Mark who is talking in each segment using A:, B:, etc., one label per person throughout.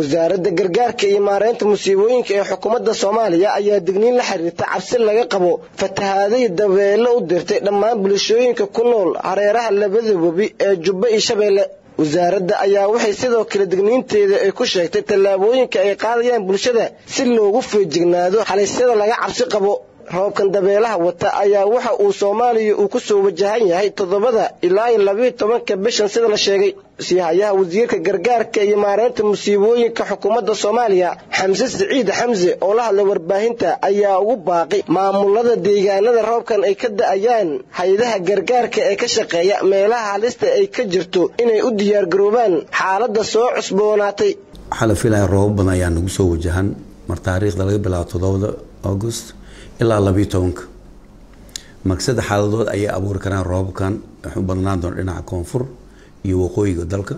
A: wasaaradda gargaarka iyo maareynta musiibooyinka ee xukuumadda soomaaliya ayaa digniin la xiriirta cabsi laga qabo fatahaadihii dabeelo u dirtay dhammaan bulshooyinka ku nool hareeraha labada webi ee jubba iyo shabeelle wasaaradda ayaa waxay sidoo kale digniinteeda ay ku sheegtay tallaabooyinka ay qaadayaan bulshada si loogu feejignaado halisyada laga cabsi qabo roobkan dabeelaha wata ayaa waxa uu soomaaliya uu ku soo wajahan yahay toddobada ilaa iyo labiiyo tobanka bishan sida la sheegay siihayaha wasiirka gargaarka iyo maareynta musiibooyinka xukuumadda soomaaliya xamse siciid xamse oo la hadlay warbaahinta ayaa ugu baaqi maamulada deegaanada roobkan ay ka da'ayaan hay-adaha gargaarka ee ka shaqeeya meelaha halista ay ka jirto inay u diyaargaroobaan xaaladda soo cusboonaatay
B: waxaa la filaya roobab badan ayaa nagu soo wajahan mar taariikhda laga bilaabo toddobada august ilaa labiiyo tobanka marka saddex xaaladood ayay abuuri karaan roobabkan waxay u badnaan doona dhinaca koonfur iyo waqooyiga dalka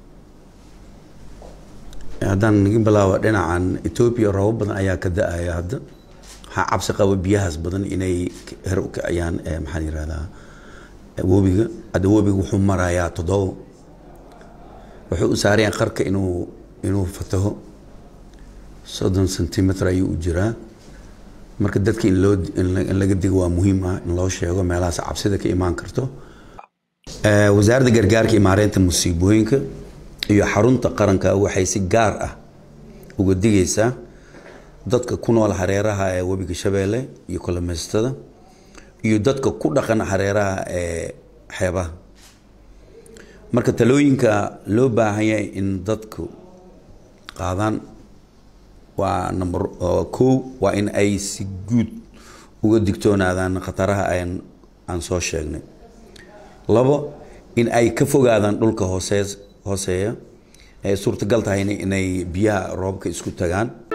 B: haddaan naga bilaabo dhinacan etoobiya roobab badan ayaa ka da-aya hadda waxaa cabsi qaba biyahaas badan inay her u kiciyaan maxaan yirahdaa webiga hadda webiga wuxuu marayaa toddobo wuxuu u saarayaan qarka inuu inuu fataho soddon centimeter ayuu u jiraa marka dadka in loo in laga digo waa muhiim ah in loo sheego meelahaas cabsida ka imaan karto wasaaradda gargaarka iyo maareynta musiibooyinka iyo xarunta qaranka waxay si gaar ah uga digaysaa dadka ku nool hareeraha ee webiga shabeelle iyo kolomeystada iyo dadka ku dhaqan hareeraha ee xeebaha marka talooyinka loo baahan yahay in dadku qaadaan waa number kow waa in ay si guud uga digtoonaadaan khataraha aan aan soo sheegnay labo in ay ka fogaadaan dhulka hoose hooseeya ee suurtagal tahayna inay biyaha roobka isku tagaan